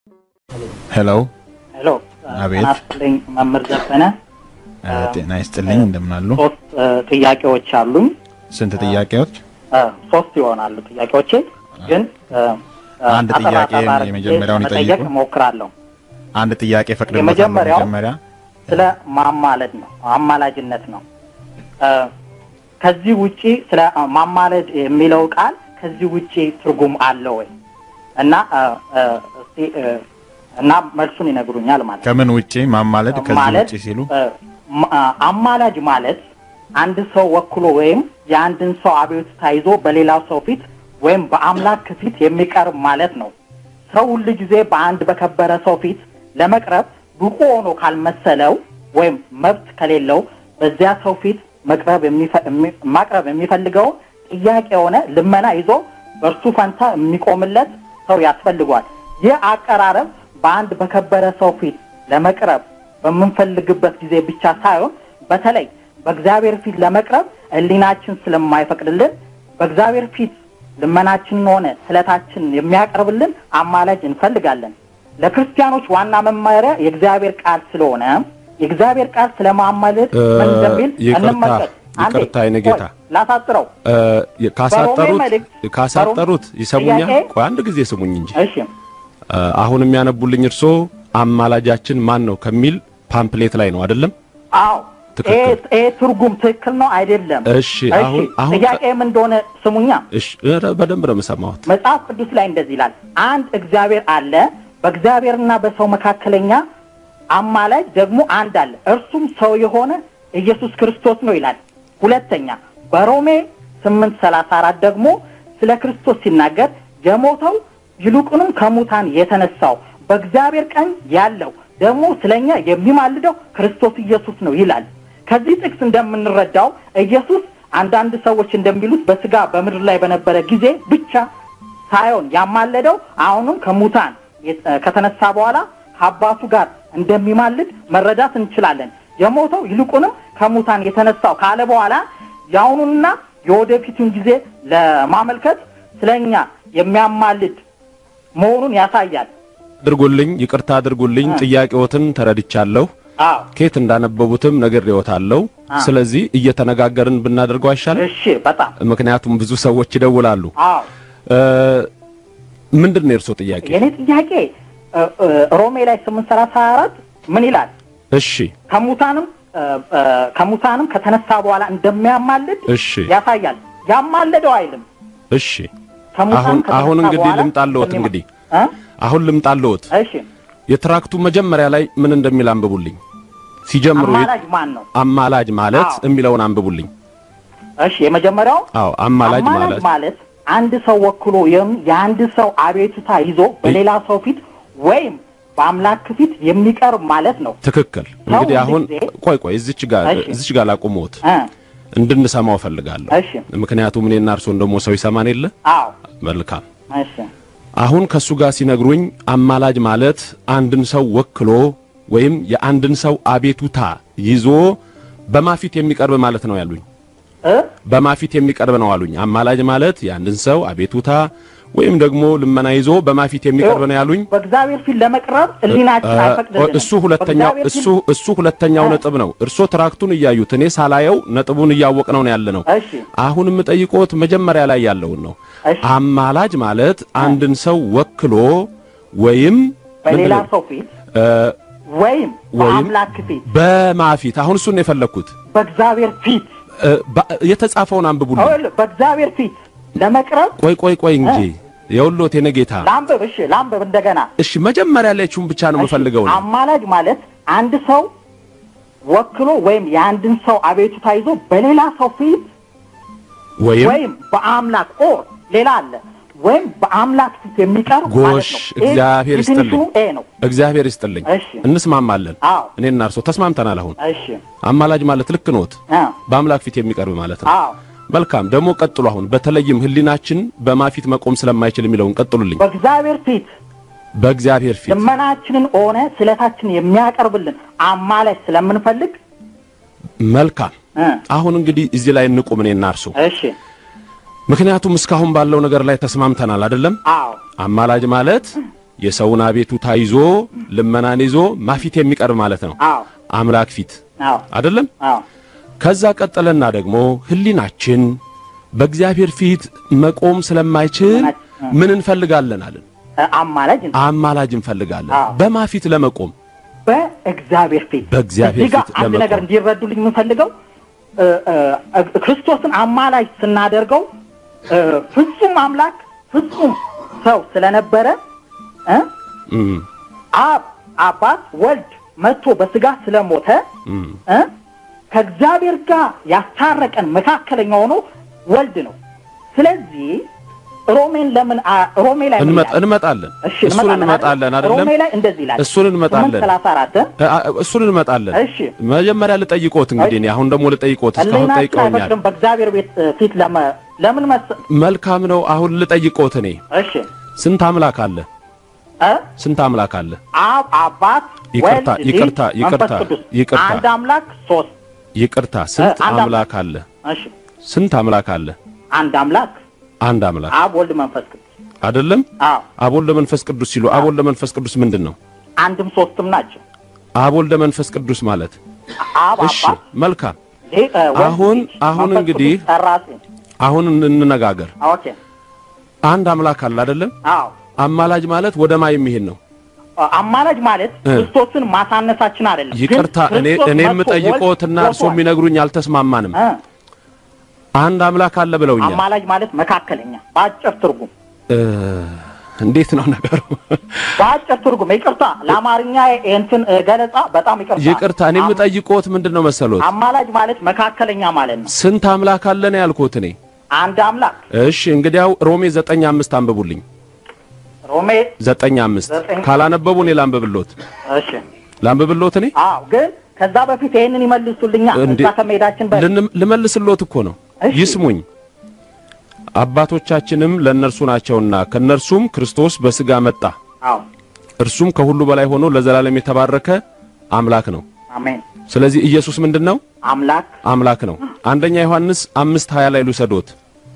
ሄሎ ሄሎ አቤት። ጤና ይስጥልኝ መምህር ዘፈነ እ፣ ጤና ይስጥልኝ እንደምን አሉ? ሶስት እ፣ ጥያቄዎች አሉኝ ስንት ጥያቄዎች? እ፣ ሶስት ይሆናሉ ጥያቄዎቼ ግን እ፣ እ፣ አንድ አጠር ጥያቄ አጠር አድርጌ የመጀመሪያውን መጠየቅ ይጠይቁ። እሞክራለሁ አንድ ጥያቄ ፈቅድልዎታል። የመጀመሪያው መጀመሪያ ስለ ማማለድ ነው አማላጅነት ነው እ፣ ከዚህ ውጪ ስለ ማማለድ የሚለው ቃል ከዚህ ውጪ ትርጉም አለው ወይ እና እ፣ እ፣ እስቲ እ፣ እና መልሱን ይነግሩኛል ማለት ነው ከምን ውጪ ማማለድ ከዚህ ማለት ውጪ ሲሉ እ፣ ማ- አማላጅ ማለት አንድ ሰው ወክሎ ወይም የአንድን ሰው አቤቱታ ይዞ በሌላው ሰው ፊት ወይም በአምላክ ፊት የሚቀርብ ማለት ነው። ሰው ሁል ጊዜ በአንድ በከበረ ሰው ፊት ለመቅረብ ብቁ ሆኖ ካልመሰለው ወይም መብት ከሌለው በዚያ ሰው ፊት መቅረብ የሚፈ- የሚ- ማቅረብ የሚፈልገውን ጥያቄ የሆነ ልመና ይዞ በእርሱ ፈንታ የሚቆምለት ሰው ያስፈልጓል። ይህ አቀራረብ በአንድ በከበረ ሰው ፊት ለመቅረብ በምንፈልግበት ጊዜ ብቻ ሳይሆን በተለይ በእግዚአብሔር ፊት ለመቅረብ ሕሊናችን ስለማይፈቅድልን በእግዚአብሔር ፊት ልመናችንን ሆነ ስለታችንን የሚያቀርብልን አማላጅ እንፈልጋለን። ለክርስቲያኖች ዋና መመሪያ የእግዚአብሔር ቃል ስለሆነ የእግዚአብሔር ቃል ስለማማለድ ምን እንደሚል ይቅርታ፣ እንመልከት። አንዴ ይቅርታ የኔ ጌታ። ቆይ፣ ላሳጥረው። እ፣ ካሳጠሩት መልእክት- ካሳጠሩት ይሰሙኛል። ጥያቄ? ቆይ አንድ ጊዜ ስሙኝ እንጂ እሺ እ፣ አሁን የሚያነቡልኝ እርሶ አማላጃችን ማን ነው ከሚል ፓምፕሌት ላይ ነው አይደለም? አዎ ትክክል። ይሄ- ይሄ ትርጉም ትክክል ነው አይደለም? እሺ፣ አሁን አሁን ጥያቄም እንደሆነ ስሙኛ። እሺ፣ ኧረ በደንብ ነው የምሰማሁት። መጽሐፍ ቅዱስ ላይ እንደዚህ ይላል፣ አንድ እግዚአብሔር አለ፣ በእግዚአብሔርና በሰው መካከለኛ አማላጅ ደግሞ አንድ አለ፣ እርሱም ሰው የሆነ ኢየሱስ ክርስቶስ ነው ይላል። ሁለተኛ በሮሜ ስምንት ሰላሳ አራት ደግሞ ስለ ክርስቶስ ሲናገር የሞተው ይልቁንም ከሙታን የተነሳው በእግዚአብሔር ቀኝ ያለው ደግሞ ስለኛ የሚማልደው ክርስቶስ ኢየሱስ ነው ይላል። ከዚህ ጥቅስ እንደምንረዳው ኢየሱስ አንዳንድ ሰዎች እንደሚሉት በስጋ በምድር ላይ በነበረ ጊዜ ብቻ ሳይሆን ያማለደው አሁንም ከሙታን የት- ከተነሳ በኋላ ከአባቱ ጋር እንደሚማልድ መረዳት እንችላለን። የሞተው ይልቁንም ከሙታን የተነሳው ካለ በኋላ የአሁኑንና የወደፊቱን ጊዜ ለማመልከት ስለኛ የሚያማልድ መሆኑን ያሳያል። አድርጉልኝ፣ ይቅርታ አድርጉልኝ። ጥያቄዎትን ተረድቻለሁ። አዎ ከየት እንዳነበቡትም ነግሬዎታለሁ። አ። ስለዚህ እየተነጋገርን ብናደርገው አይሻልም? እሺ፣ በጣም ምክንያቱም ብዙ ሰዎች ይደውላሉ። አዎ። እ፣ ምንድን ነው የእርሶ ጥያቄ? የእኔ ጥያቄ እ፣ እ፣ ሮሜ ላይ ስምንት ሰላሳ አራት ምን ይላል? እሺ ከሙታንም እ፣ እ፣ ከሙታንም ከተነሳ በኋላ እንደሚያማልድ እሺ ያሳያል። ያማለደው አይልም። እሺ ከሙታን አሁን ከተነሳ አሁን እንግዲህ በኋላ ልምጣልዎት እንደሚማ- እንግዲህ እ? አሁን ልምጣልዎት እሺ የትራክቱ መጀመሪያ ላይ ምን እንደሚል አንብቡልኝ። ሲጀምሩ የ- አማላጅ ማን ነው? አማላጅ ማለት አዎ። የሚለውን አንብቡልኝ። እሺ የመጀመሪያው አዎ አማላጅ አማላጅ ማለት ማለት አንድ ሰው ወክሎ ወይም የአንድ ሰው አቤቱታ ይዞ በሌላ ሰው ፊት ወይም በአምላክ ፊት የሚቀርብ ማለት ነው። ትክክል። እንግዲህ ሁል አሁን ጊዜ- ቆይ ቆይ እዚች ጋር እሺ። እዚች ጋር ላቁሞት እ እንድንሰማው ፈልጋለሁ። እሺ ምክንያቱም እኔና እርሶን ደግሞ ሰው ይሰማን የለ። አዎ መልካም። እሺ አሁን ከሱ ጋር ሲነግሩኝ አማላጅ ማለት አንድን ሰው ወክሎ ወይም የአንድን ሰው አቤቱታ ይዞ በማፊት የሚቀርብ ማለት ነው ያሉኝ። እ በማፊት የሚቀርብ ነው አሉኝ። አማላጅ ማለት የአንድን ሰው አቤቱታ ወይም ደግሞ ልመና ይዞ በማፊት የሚቀርብ ነው ያሉኝ። በእግዚአብሔር ፊት ለመቅረብ ሕሊናችን አይፈቅድልንም። እሱ ሁለተኛው በእግዚአብሔር እሱ ፊት- እሱ ሁለተኛው እ። ነጥብ ነው። እርሶ ትራክቱን እያዩት እኔ ሳላየው ነጥቡን እያወቅነው ነው ያለ ነው። እሺ አሁን የምጠይቆት መጀመሪያ ላይ ያለውን ነው። እሺ አማላጅ ማለት አንድን ሰው ወክሎ ወይም በሌላ ምንድነው? ሰው ፊት እ፣ ወይም ወይም በአምላክ ፊት በማፊት አሁን እሱን ነው የፈለግኩት። በእግዚአብሔር ፊት እ፣ በ- የተጻፈውን አንብቡልኝ። ይኸውልህ፣ በእግዚአብሔር ፊት ለመቅረብ ቆይ ቆይ ቆይ እንጂ የውሎት የኔ ጌታ። ላንብብ። እሺ ላንብብ እንደገና። እሺ መጀመሪያ ላይ ቹን ብቻ ነው የምፈልገው ነው። አማላጅ ማለት አንድ ሰው ወክሎ ወይም የአንድን ሰው አቤቱታ ይዞ በሌላ ሰው ፊት ወይም ወይም በአምላክ ኦር ሌላ አለ ወይም በአምላክ ፊት የሚቀርብ ማለት ጎሽ ነው። እግዚአብሔር ይህ ዲፊኒሽኑ ይስጥልኝ። ይሄ ነው። እግዚአብሔር ይስጥልኝ። እሺ እንስማማለን። አዎ እኔና እርሶ ተስማምተናል። አሁን እሺ አማላጅ ማለት ልክ ኖት፣ አ በአምላክ ፊት የሚቀርብ ማለት ነው። አዎ መልካም ደግሞ ቀጥሉ። አሁን በተለይም ሕሊናችን በማፊት መቆም ስለማይችል የሚለውን ቀጥሉልኝ። በእግዚአብሔር ፊት በእግዚአብሔር ፊት ልመናችንን ሆነ ስለታችን የሚያቀርብልን አማላጅ ስለምንፈልግ መልካም። እ አሁን እንግዲህ እዚህ ላይ እንቁም እኔና እርሶ፣ እሺ ምክንያቱም እስካሁን ባለው ነገር ላይ ተስማምተናል አይደለም? አዎ አማላጅ ማለት የሰውን አቤቱታ ይዞ ልመናን ይዞ ማፊት የሚቀርብ ማለት ነው። አዎ አምላክ ፊት አዎ አይደለም። አዎ ከዛ ቀጠለና ደግሞ ህሊናችን በእግዚአብሔር ፊት መቆም ስለማይችል ምን እንፈልጋለን አለን? አማላጅ ነው። አማላጅ እንፈልጋለን። አዎ። በማፊት ለመቆም በእግዚአብሔር ፊት በእግዚአብሔር እዚህ ጋር ፊት አንድ ለመቆም። ነገር ነገር እንዲረዱልኝ የምንፈልገው እ፣ እ፣ ክርስቶስን አማላጅ ስናደርገው እ፣ ፍጹም አምላክ ፍጹም ሰው ስለነበረ እ፣ እም፣ አብ አባት ወልድ መጥቶ በስጋ ስለሞተ እም፣ እ፣ ከእግዚአብሔር ጋር ያስታረቀን መካከለኛ ሆኖ ወልድ ነው። ስለዚህ ሮሜን ለምን አ- ሮሜ ላይ ምን እንመጣ- ይላል? እንመጣለን እሺ እሱን እንመጣለን አይደለም ሮሜ ላይ እንደዚህ ይላል። እሱን እንመጣለን። ሰላሳ አራት እ- አ- እሱን እንመጣለን። እሺ መጀመሪያ ልጠይቆት እንግዲህ እኔ አሁን ደግሞ ልጠይቆት እስካሁን ህሊናችን ጠይቀውኛል። አይፈቅድም በእግዚአብሔር ቤት እ፣ ፊት ለመ ለምን መስ መልካም ነው። አሁን ልጠይቆት እኔ እሺ ስንት አምላክ አለ? እ? ስንት አምላክ አለ? አብ አባት ይቅርታ፣ ወልድ ልጅ ይቅርታ፣ ይቅርታ፣ መንፈስ ቅዱስ ይቅርታ። አንድ አምላክ ሶስት ይቅርታ፣ ስንት እ፣ አንድ አምላክ አለ? እሺ ስንት አምላክ አለ? አንድ አምላክ አንድ አምላክ አብ ወልድ መንፈስ ቅዱስ አይደለም? አዎ አብ ወልደ መንፈስ ቅዱስ ሲሉ አብ ወልደ መንፈስ ቅዱስ ምንድን ነው? አንድም ሶስትም ናቸው አብ ወልደ መንፈስ ቅዱስ ማለት አብ እሺ፣ አባት መልካም። ይህ እ፣ ወልድ አሁን- ልጅ አሁን መንፈስ እንግዲህ ቅዱስ ሰራጺ አሁን እንነጋገር። ኦኬ አንድ አምላክ አለ አይደለም? አዎ አማላጅ ማለት ወደ ማ የሚሄድ ነው? አማላጅ ማለት እ። ክርስቶስን ማሳነሳችን አይደለም። ግን ይቅርታ እኔ ክርስቶስ እኔ መጥቶ የምጠይቆትና ወልድ እርሶ ሞቷል። የሚነግሩኝ አልተስማማንም። እ። አንድ አምላክ አለ ብለውኛል። አማላጅ ማለት መካከለኛ፣ በአጭር ትርጉም እ፣ እንዴት ነው ነገሩ? በአጭር ትርጉም ይቅርታ፣ ለአማርኛ እንትን እ፣ ገለጻ በጣም ይቅርታ። ይቅርታ እኔ አም- የምጠይቆት ምንድን ነው መሰሎት? አማላጅ ማለት መካከለኛ ማለት ነው። ስንት አምላክ አለ ነው ያልኩት እኔ። አንድ አምላክ እሺ እንግዲያው ሮሜ ዘጠኝ አምስት አንብቡልኝ። ሮሜ ዘጠኝ አምስት ዘጠኝ- ካላነበቡ እኔ ላንብብሎት እሺ። ላንብብሎት እኔ አዎ፣ ግን ከዛ በፊት ይሄንን ይመልሱልኛ። እንዴ፣ እዛ ከመሄዳችን በፊት ልንም- ልመልስሎት እኮ ነው። እሺ። ይስሙኝ። አባቶቻችንም ለእነርሱ ናቸውና ከእነርሱም ክርስቶስ በሥጋ መጣ። አዎ፣ እርሱም ከሁሉ በላይ ሆኖ ለዘላለም የተባረከ አምላክ ነው። አሜን። ስለዚህ ኢየሱስ ምንድን ነው? አምላክ አምላክ ነው። አንደኛ ዮሐንስ አምስት ሀያ ላይ ልውሰዶት።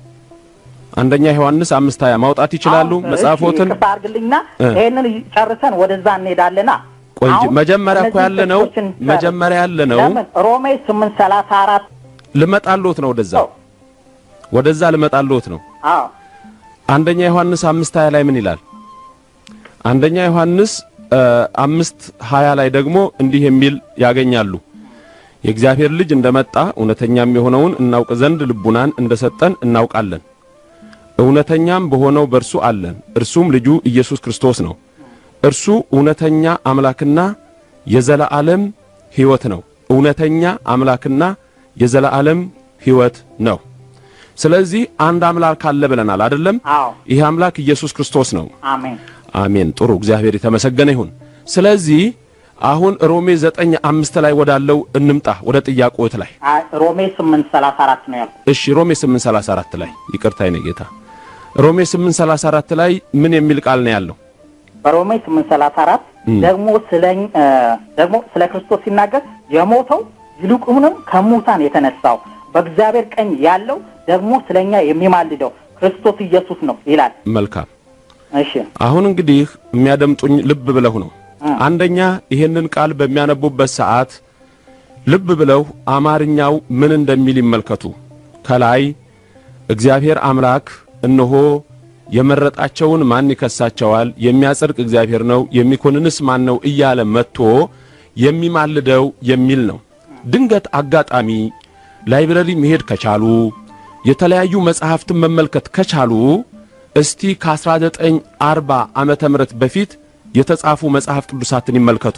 አንደኛ ዮሐንስ አምስት ሀያ ማውጣት ይችላሉ አሁን፣ መጽሐፎትን? እሺ፣ ይቅርታ አድርግልኝና እ። ይሄንን ጨርሰን ወደዛ እንሄዳለና ቆይ እንጂ አሁን መጀመሪያ እኮ እነዚህ ያለ ነው ጥቅሶችን ጨርስ። መጀመሪያ ያለ ነው። ለምን ሮሜ ስምንት ሰላሳ አራት ልመጣልዎት ነው ወደዛ ወደዛ ልመጣልዎት ነው። አዎ አንደኛ ዮሐንስ አምስት ሀያ ላይ ምን ይላል? አንደኛ ዮሐንስ እ፣ አምስት ሀያ ላይ ደግሞ እንዲህ የሚል ያገኛሉ። የእግዚአብሔር ልጅ እንደመጣ እውነተኛም የሆነውን እናውቅ ዘንድ ልቡናን እንደሰጠን እናውቃለን። እውነተኛም በሆነው በእርሱ አለን። እርሱም ልጁ ኢየሱስ ክርስቶስ ነው። እርሱ እውነተኛ አምላክና የዘላለም ሕይወት ነው። እውነተኛ አምላክና የዘላለም ሕይወት ነው። ስለዚህ አንድ አምላክ አለ ብለናል አይደለም? አዎ ይህ አምላክ ኢየሱስ ክርስቶስ ነው። አሜን አሜን። ጥሩ፣ እግዚአብሔር የተመሰገነ ይሁን። ስለዚህ አሁን ሮሜ ዘጠኝ አምስት ላይ ወዳለው እንምጣ፣ ወደ ጥያቄዎት ላይ አይ፣ ሮሜ ስምንት ሰላሳ አራት ነው ያልኩት እሺ። ሮሜ 834 ላይ ይቅርታ፣ የኔ ጌታ፣ ሮሜ 834 ላይ ምን የሚል ቃል ነው ያለው? በሮሜ ስምንት ሰላሳ አራት ደግሞ ስለኝ እ፣ ደግሞ ስለ ክርስቶስ ሲናገር የሞተው ይልቁንም ከሙታን የተነሳው በእግዚአብሔር ቀኝ ያለው ደግሞ ስለኛ የሚማልደው ክርስቶስ ኢየሱስ ነው ይላል። መልካም። እሺ አሁን እንግዲህ የሚያደምጡኝ ልብ ብለው ነው። አንደኛ ይሄንን ቃል በሚያነቡበት ሰዓት ልብ ብለው አማርኛው ምን እንደሚል ይመልከቱ። ከላይ እግዚአብሔር አምላክ እነሆ የመረጣቸውን ማን ይከሳቸዋል? የሚያጸድቅ እግዚአብሔር ነው፣ የሚኮንንስ ማን ነው? እያለ መጥቶ የሚማልደው የሚል ነው። ድንገት አጋጣሚ ላይብረሪ መሄድ ከቻሉ የተለያዩ መጽሐፍትን መመልከት ከቻሉ እስቲ ከ1940 ዓመተ ምህረት በፊት የተጻፉ መጽሐፍ ቅዱሳትን ይመልከቱ።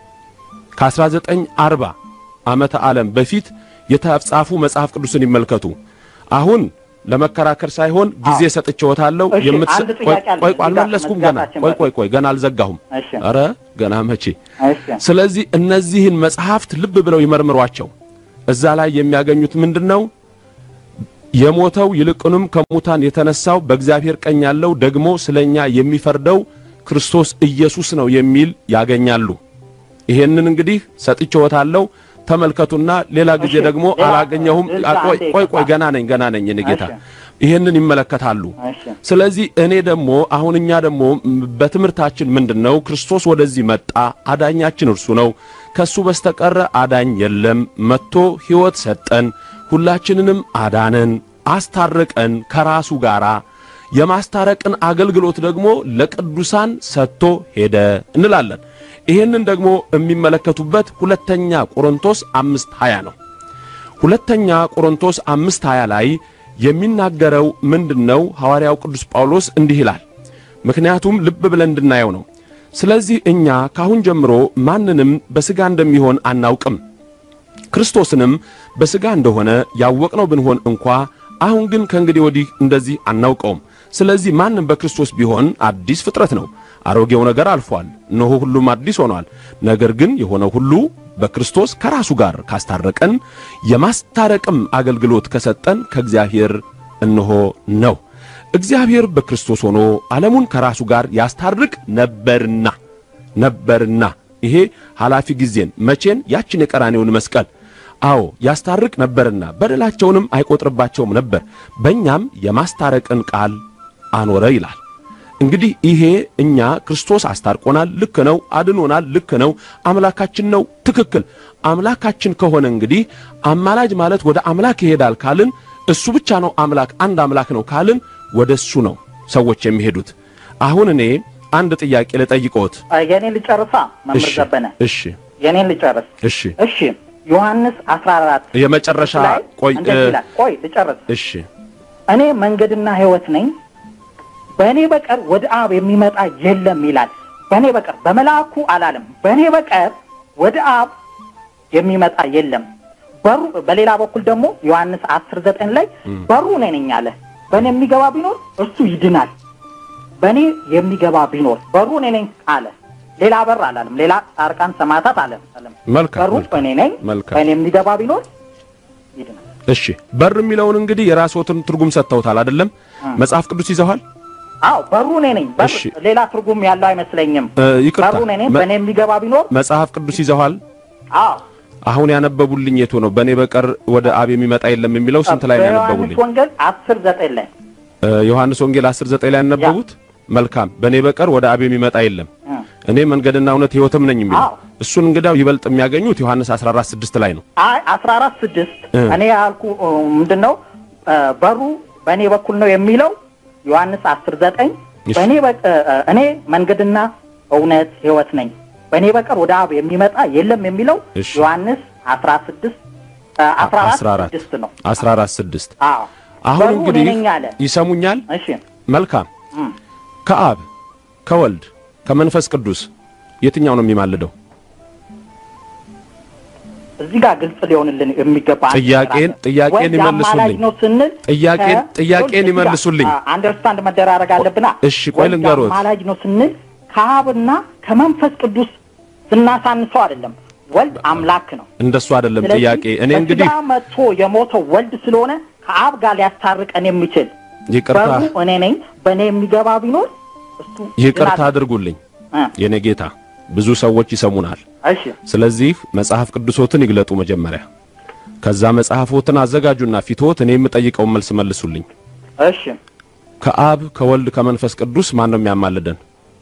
ከ1940 ዓመተ ዓለም በፊት የተጻፉ መጽሐፍ ቅዱስን ይመልከቱ። አሁን ለመከራከር ሳይሆን ጊዜ ሰጥቼዎታለሁ። እሺ፣ የምትስ- አንድ ጥያቄ ቆይ አለ። ቆይ እዚህ ጋር አልመለስኩም ገና። መዝጋታችን ቆይ በፊት። ቆይ ቆይ ገና አልዘጋሁም። እሺ ኧረ ገና መቼ። እሺ ስለዚህ እነዚህን መጽሐፍት ልብ ብለው ይመርምሯቸው። እዛ ላይ የሚያገኙት ምንድነው? የሞተው ይልቁንም ከሙታን የተነሳው በእግዚአብሔር ቀኝ ያለው ደግሞ ስለኛ የሚፈርደው ክርስቶስ ኢየሱስ ነው የሚል ያገኛሉ። ይሄንን እንግዲህ ሰጥቼዎታለሁ። ተመልከቱና ሌላ ጊዜ እሺ፣ ደግሞ ሌላ- አላገኘሁም። እዛ አ- ቆይ አንዴ ቆይ ቆይ ይቅርታ። ገና ነኝ ገና ነኝ እኔ ጌታ እሺ። ይሄንን ይመለከታሉ። እሺ ስለዚህ እኔ ደግሞ አሁን እኛ ደግሞ በትምህርታችን ምንድን ነው ክርስቶስ ወደዚህ መጣ፣ አዳኛችን እርሱ ነው፣ ከሱ በስተቀረ አዳኝ የለም። መጥቶ ሕይወት ሰጠን፣ ሁላችንንም አዳነን፣ አስታረቀን ከራሱ ጋራ የማስታረቅን አገልግሎት ደግሞ ለቅዱሳን ሰጥቶ ሄደ እንላለን። ይሄንን ደግሞ የሚመለከቱበት ሁለተኛ ቆሮንቶስ አምስት ሀያ ነው። ሁለተኛ ቆሮንቶስ አምስት ሀያ ላይ የሚናገረው ምንድነው? ሐዋርያው ቅዱስ ጳውሎስ እንዲህ ይላል። ምክንያቱም ልብ ብለን እንድናየው ነው። ስለዚህ እኛ ካሁን ጀምሮ ማንንም በሥጋ እንደሚሆን አናውቅም፣ ክርስቶስንም በሥጋ እንደሆነ ያወቅነው ብንሆን እንኳ አሁን ግን ከእንግዲህ ወዲህ እንደዚህ አናውቀውም። ስለዚህ ማንም በክርስቶስ ቢሆን አዲስ ፍጥረት ነው፣ አሮጌው ነገር አልፏል፣ እነሆ ሁሉም አዲስ ሆኗል። ነገር ግን የሆነው ሁሉ በክርስቶስ ከራሱ ጋር ካስታረቀን የማስታረቅም አገልግሎት ከሰጠን ከእግዚአብሔር እነሆ ነው። እግዚአብሔር በክርስቶስ ሆኖ ዓለሙን ከራሱ ጋር ያስታርቅ ነበርና ነበርና ይሄ ኃላፊ ጊዜን መቼን ያችን የቀራኔውን መስቀል አዎ ያስታርቅ ነበርና በደላቸውንም አይቆጥርባቸውም ነበር፣ በእኛም የማስታረቅን ቃል አኖረ ይላል። እንግዲህ ይሄ እኛ ክርስቶስ አስታርቆናል፣ ልክ ነው። አድኖናል፣ ልክ ነው። አምላካችን ነው፣ ትክክል። አምላካችን ከሆነ እንግዲህ አማላጅ ማለት ወደ አምላክ ይሄዳል ካልን እሱ ብቻ ነው አምላክ፣ አንድ አምላክ ነው ካልን ወደ እሱ ነው ሰዎች የሚሄዱት። አሁን እኔ አንድ ጥያቄ ልጠይቅዎት። የኔን ልጨርሳ መምህር እሺ ዘበነ እሺ የኔን ልጨርስ እሺ እሺ ዮሐንስ አስራ አራት የመጨረሻ ላይ ቆይ እ፣ እንደዚህ ይላል ቆይ ልጨርስ እሺ እኔ መንገድና ሕይወት ነኝ በእኔ በቀር ወደ አብ የሚመጣ የለም ይላል በእኔ በቀር በመልአኩ አላለም በእኔ በቀር ወደ አብ የሚመጣ የለም በሩ በሌላ በኩል ደግሞ ዮሐንስ አስር ዘጠኝ ላይ በሩ እኔ ነኝ አለ በእኔ የሚገባ ቢኖር እርሱ ይድናል በእኔ የሚገባ ቢኖር በሩ እኔ ነኝ አለ ሌላ በር አላለም ሌላ ጻድቃን ሰማዕታት አለ አለም መልካም በሩ መልካም። እኔ ነኝ መልካም። በእኔ የሚገባ ቢኖር ይድናል እሺ በር የሚለውን እንግዲህ የራስዎትን ትርጉም ሰጥተውታል አይደለም? መጽሐፍ ቅዱስ ይዘዋል? አዎ በሩ እኔ ነኝ በር እሺ። ሌላ ትርጉም ያለው አይመስለኝም እ፣ ይቅርታ በሩ እኔ ነኝ መ- በእኔ የሚገባ ቢኖር መጽሐፍ ቅዱስ ይዘዋል? አዎ አሁን ያነበቡልኝ የቱ ነው? በእኔ በቀር ወደ አብ የሚመጣ የለም የሚለው ስንት ላይ ነው ያነበቡልኝ? በዮሐንስ ወንጌል አስር ዘጠኝ ላይ እ፣ ዮሐንስ ወንጌል 10 9 ላይ ያነበቡት? መልካም በእኔ በቀር ወደ አብ የሚመጣ የለም እ። እኔ መንገድና እውነት ሕይወትም ነኝ የሚለው አዎ። እሱን እንግዲያው ይበልጥ የሚያገኙት ዮሐንስ 14 6 ላይ ነው። አይ አስራ አራት ስድስት እ። እኔ ያልኩ እ፣ ምንድን ነው እ፣ በሩ በእኔ በኩል ነው የሚለው ዮሐንስ አስር ዘጠኝ እሺ። በእኔ በ- እ፣ እ፣ እኔ መንገድና እውነት ሕይወት ነኝ በእኔ በቀር ወደ አብ የሚመጣ የለም የሚለው እሺ። ዮሐንስ አስራ ስድስት እ፣ አስራ አራት 14 ስድስት ነው 14 6 አዎ አሁን በሩ እንግዲህ እኔ ነኝ አለ ይሰሙኛል? እሺ መልካም እም። ከአብ ከወልድ ከመንፈስ ቅዱስ የትኛው ነው የሚማልደው? እዚህ ጋር ግልጽ ሊሆንልን የሚገባ አንድ ጥያቄን- ነገር አለ። ጥያቄን ወልድ ይመልሱልኝ። አማላጅ ነው ስንል ጥያቄን- ከ- ጥያቄን እዚህ ጋር ይመልሱልኝ። አንደርስታንድ መደራረግ አለብና እሺ፣ ቆይ ወልድ ልንገሮት። አማላጅ ነው ስንል ከአብና ከመንፈስ ቅዱስ ስናሳንሰው አይደለም። ወልድ አምላክ ነው። እንደሱ አይደለም ስለዚህ ጥያቄ። እኔ እንግዲህ በስጋ መጥቶ የሞተው ወልድ ስለሆነ ከአብ ጋር ሊያስታርቀን የሚችል ይቅርታ በሩ እኔ ነኝ። በእኔ የሚገባ ቢኖር እሱ ይቅርታ ይድናል። አድርጉልኝ እ፣ የኔ ጌታ፣ ብዙ ሰዎች ይሰሙናል። እሺ ስለዚህ መጽሐፍ ቅዱሶትን ይግለጡ መጀመሪያ። ከዛ መጽሐፎትን አዘጋጁና ፊትዎት እኔ የምጠይቀውን መልስ መልሱልኝ። እሺ ከአብ ከወልድ ከመንፈስ ቅዱስ ማን ነው የሚያማልደን?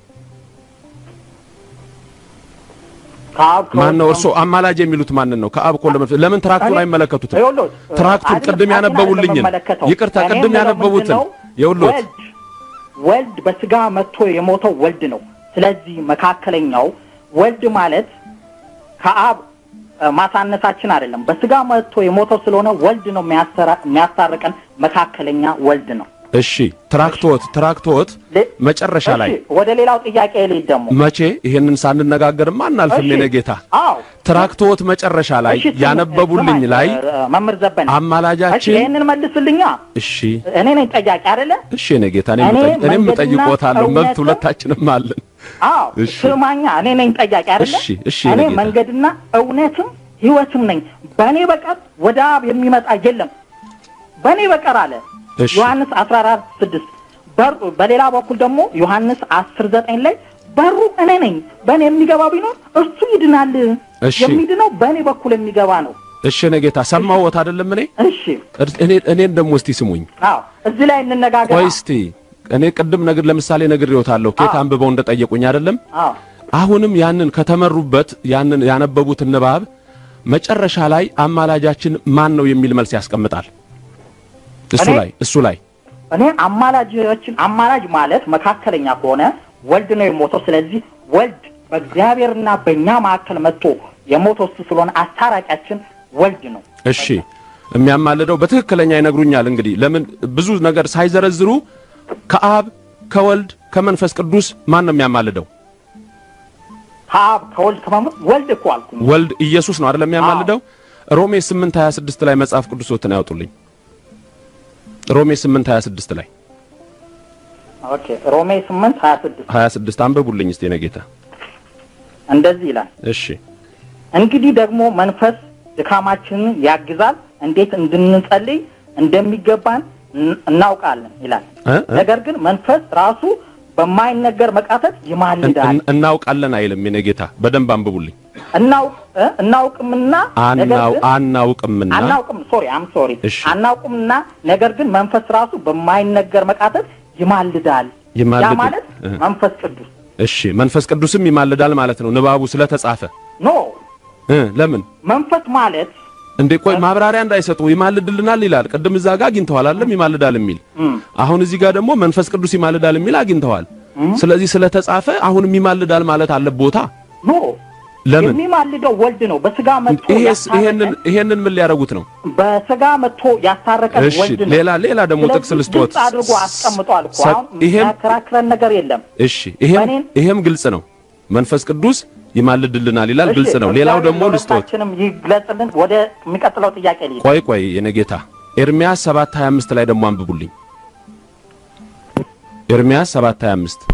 ከአብ ማን ነው ከወልድ እርሶ አማላጅ የሚሉት ማንን ነው? ከአብ ከወልድ መንፈስ ለምን ትራክቱን እኔ- አይመለከቱትም? ይኸውልዎት፣ ትራክቱን አይደለም፣ ቅድም አይደለም ያነበቡልኝን የምመለከተው። ይቅርታ፣ እኔ ቅድም የምለው ያነበቡትን ምንድነው? ይኸውልዎት ወልድ ወልድ በስጋ መጥቶ የሞተው ወልድ ነው። ስለዚህ መካከለኛው ወልድ ማለት ከአብ እ፣ ማሳነሳችን አይደለም። በስጋ መጥቶ የሞተው ስለሆነ ወልድ ነው የሚያስተራ- የሚያስታርቀን መካከለኛ ወልድ ነው። እሺ፣ ትራክቶት ትራክቶት ሌ- መጨረሻ ላይ እሺ፣ ወደ ሌላው ጥያቄ ልሂድ ደግሞ መቼ ይሄንን ሳንነጋገርማ አናልፍም። እሺ። የኔ ጌታ አዎ ትራክቶት መጨረሻ ላይ እሺ፣ ስሙ- ያነበቡልኝ ስማኝ፣ ላይ እ፣ መምህር ዘበነ እሺ፣ አማላጃችን ይህንን መልስልኛ። እሺ እኔ ነኝ ጠያቂ አይደለ? እሺ የኔ ጌታ እኔ እኔ የምጠይቅ- እኔም መንገድና እጠይቅዎታለሁ። መብት እውነትም ሁለታችንም አለን። አዎ እሺ። ስማኛ፣ እኔ ነኝ ጠያቂ አይደለ? እሺ፣ እሺ፣ እኔ የኔ ጌታ። መንገድና እውነትም ሕይወትም ነኝ፣ በእኔ በቀር ወደ አብ የሚመጣ የለም። በእኔ በቀር አለ እሺ። ዮሐንስ አስራ አራት ስድስት በሌላ በኩል ደግሞ ዮሐንስ አስር ዘጠኝ ላይ በሩ እኔ ነኝ። በእኔ የሚገባ ቢኖር እርሱ ይድናል። እሺ። የሚድነው በእኔ በኩል የሚገባ ነው። እሺ እኔ ጌታ ሰማሁት አይደለም እኔ እሺ፣ እኔ እኔን ደግሞ እስቲ ስሙኝ አዎ፣ እዚህ ላይ እንነጋገር። ቆይ እስቲ እኔ ቅድም ነግር ለምሳሌ ነግሬዎታለሁ ኬት አንብበው እንደጠየቁኝ አይደለም አዎ፣ አሁንም ያንን ከተመሩበት ያንን ያነበቡትን ንባብ መጨረሻ ላይ አማላጃችን ማን ነው የሚል መልስ ያስቀምጣል እሱ እኔ- ላይ እሱ ላይ እኔ አማላጃችን አማላጅ ማለት መካከለኛ ከሆነ ወልድ ነው የሞተው። ስለዚህ ወልድ በእግዚአብሔርና በእኛ መካከል መጥቶ የሞተው እሱ ስለሆነ አስታራቂያችን ወልድ ነው። እሺ የሚያማልደው በትክክለኛ ይነግሩኛል። እንግዲህ ለምን ብዙ ነገር ሳይዘረዝሩ ከአብ ከወልድ ከመንፈስ ቅዱስ ማን ነው የሚያማልደው? ከአብ ከወልድ ከመንፈስ ወልድ እኮ አልኩኝ። ወልድ ኢየሱስ ነው አይደለም የሚያማልደው? ሮሜ 8 26 ላይ መጽሐፍ ቅዱሶትን ያውጡልኝ። ሮሜ 8 26 ላይ ኦኬ ሮሜ ስምንት ሀያ ስድስት 26 አንብቡልኝ እስቲ ነው ጌታ። እንደዚህ ይላል። እሺ እንግዲህ ደግሞ መንፈስ ድካማችንን ያግዛል፣ እንዴት እንድንጸልይ እንደሚገባን እን- እናውቃለን ይላል። እ? እ? ነገር ግን መንፈስ ራሱ በማይነገር መቃተት ይማልዳል። እን- እናውቃለን አይልም የኔ ጌታ። በደንብ አንብቡልኝ። እናውቅ እ? እናውቅምና ነገር አናው ግን አናውቅምና አናውቅም ሶሪ አም ሶሪ እሺ። አናውቅምና ነገር ግን መንፈስ ራሱ በማይነገር መቃተት ይማልዳል። ያ ይማልድ- ማለት እ። መንፈስ ቅዱስ እሺ መንፈስ ቅዱስም ይማልዳል ማለት ነው ንባቡ ስለተጻፈ ኖ እ ለምን መንፈስ ማለት እንዴ ቆይ ማብራሪያ እንዳይሰጡ ይማልድልናል ይላል። ቅድም እዛ ጋር አግኝተዋል አይደለም ይማልዳል የሚል አሁን እዚህ ጋር ደግሞ መንፈስ ቅዱስ ይማልዳል የሚል አግኝተዋል። ስለዚህ ስለተጻፈ አሁንም ይማልዳል ማለት አለ ቦታ ኖ ለምን የሚማልደው ወልድ ነው። በስጋ መጥቶ ይሄስ ይሄንን ያስታረቀን ይሄንን ምን ሊያደርጉት ነው? በስጋ መጥቶ ያስታረቀን እሺ ወልድ ነው። ሌላ ሌላ ደግሞ ስለዚህ ጥቅስ ልስጥዎት። ግልጽ አድርጎ አስቀምጧል እኮ ሰ- አሁን ይሄም የሚያከራክረን ነገር የለም። እሺ ይሄም በእኔን- ይሄም ግልጽ ነው። መንፈስ ቅዱስ ይማልድልናል ይላል። እሺ፣ ግልጽ ነው። ሌላው ደግሞ እግዚአብሔር ልስጥዎት። ለሁለታችንም ይግለጽልን። ወደ የሚቀጥለው ጥያቄ ልሂድ። ቆይ ቆይ የኔ ጌታ ኤርሚያስ 7:25 ላይ ደግሞ አንብቡልኝ። ኤርሚያስ 7:25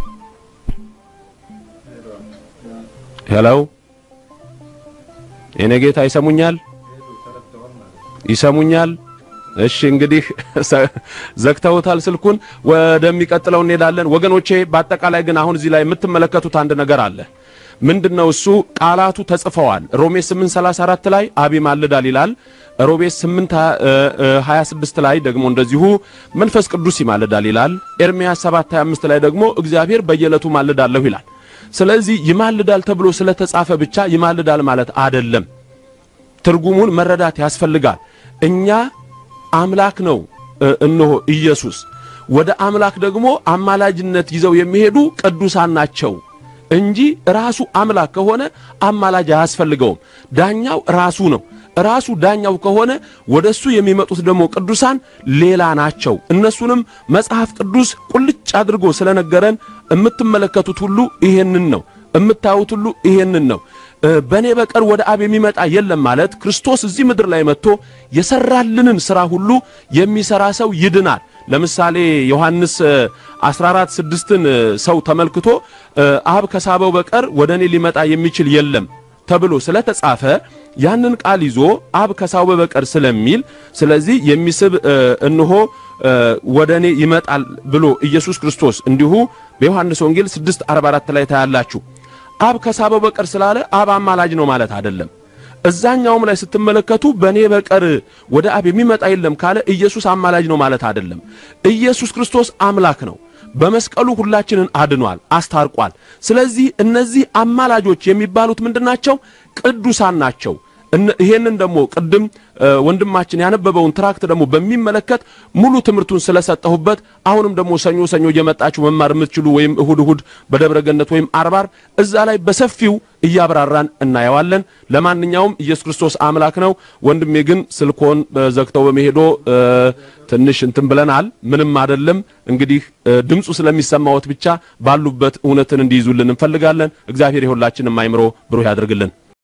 ሄሎ የኔ ጌታ ይሰሙኛል? ይሰሙኛል? እሺ እንግዲህ ዘግተውታል ስልኩን። ወደሚቀጥለው እንሄዳለን ወገኖቼ። በአጠቃላይ ግን አሁን እዚህ ላይ የምትመለከቱት አንድ ነገር አለ። ምንድነው እሱ? ቃላቱ ተጽፈዋል። ሮሜ 8:34 ላይ አብ ይማልዳል ይላል። ሮሜ 8:26 ላይ ደግሞ እንደዚሁ መንፈስ ቅዱስ ይማልዳል ይላል። ኤርምያስ 7:25 ላይ ደግሞ እግዚአብሔር በየዕለቱ ማልዳለሁ ይላል። ስለዚህ ይማልዳል ተብሎ ስለተጻፈ ብቻ ይማልዳል ማለት አይደለም። ትርጉሙን መረዳት ያስፈልጋል። እኛ አምላክ ነው እነሆ ኢየሱስ። ወደ አምላክ ደግሞ አማላጅነት ይዘው የሚሄዱ ቅዱሳን ናቸው እንጂ ራሱ አምላክ ከሆነ አማላጅ አያስፈልገውም። ዳኛው ራሱ ነው። ራሱ ዳኛው ከሆነ ወደሱ የሚመጡት ደግሞ ቅዱሳን ሌላ ናቸው። እነሱንም መጽሐፍ ቅዱስ ቁልጭ አድርጎ ስለነገረን የምትመለከቱት ሁሉ ይሄንን ነው። የምታዩት ሁሉ ይሄንን ነው። በእኔ በቀር ወደ አብ የሚመጣ የለም ማለት ክርስቶስ እዚህ ምድር ላይ መጥቶ የሰራልንን ሥራ ሁሉ የሚሰራ ሰው ይድናል። ለምሳሌ ዮሐንስ 14 ስድስትን ሰው ተመልክቶ አብ ከሳበው በቀር ወደ እኔ ሊመጣ የሚችል የለም ተብሎ ስለተጻፈ ያንን ቃል ይዞ አብ ከሳበው በቀር ስለሚል ስለዚህ የሚስብ እንሆ ወደ እኔ ይመጣል ብሎ ኢየሱስ ክርስቶስ እንዲሁ በዮሐንስ ወንጌል 6:44 ላይ ታያላችሁ። አብ ከሳበው በቀር ስላለ አብ አማላጅ ነው ማለት አይደለም። እዛኛውም ላይ ስትመለከቱ በእኔ በቀር ወደ አብ የሚመጣ የለም ካለ ኢየሱስ አማላጅ ነው ማለት አይደለም። ኢየሱስ ክርስቶስ አምላክ ነው። በመስቀሉ ሁላችንን አድኗል፣ አስታርቋል። ስለዚህ እነዚህ አማላጆች የሚባሉት ምንድናቸው? ቅዱሳን ናቸው። ይሄንን ደግሞ ቅድም ወንድማችን ያነበበውን ትራክት ደግሞ በሚመለከት ሙሉ ትምህርቱን ስለሰጠሁበት አሁንም ደግሞ ሰኞ ሰኞ እየመጣችሁ መማር የምትችሉ ወይም እሁድ እሁድ በደብረ ገነት ወይም አርባር እዛ ላይ በሰፊው እያብራራን እናየዋለን። ለማንኛውም ኢየሱስ ክርስቶስ አምላክ ነው። ወንድሜ ግን ስልኮን ዘግተው በመሄዶ ትንሽ እንትን ብለናል። ምንም አይደለም። እንግዲህ ድምፁ ስለሚሰማዎት ብቻ ባሉበት እውነትን እንዲይዙልን እንፈልጋለን። እግዚአብሔር የሁላችንም አይምሮ ብሩህ ያድርግልን።